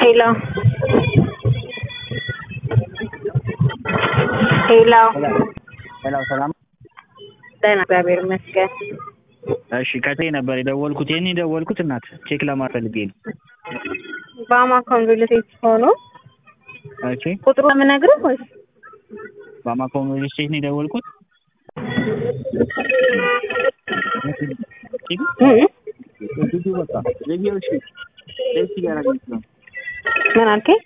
ሄሎ ሄሎ ሄሎ ሰላም። ደህና እግዚአብሔር ይመስገን። እሺ ከቴ ነበር የደወልኩት። ይህን የደወልኩት እናት ቼክ ለማፈልጌ ነው። በአማካውን ሪል ስቴት ሆኖ ኦኬ ቁጥሩ የምነግርህ ወይስ በአማካው ሪል ስቴት ነው የደወልኩት። እ? በቃ ዘጊዎች ደስ እያደረገች ነው። ምን አልከኝ?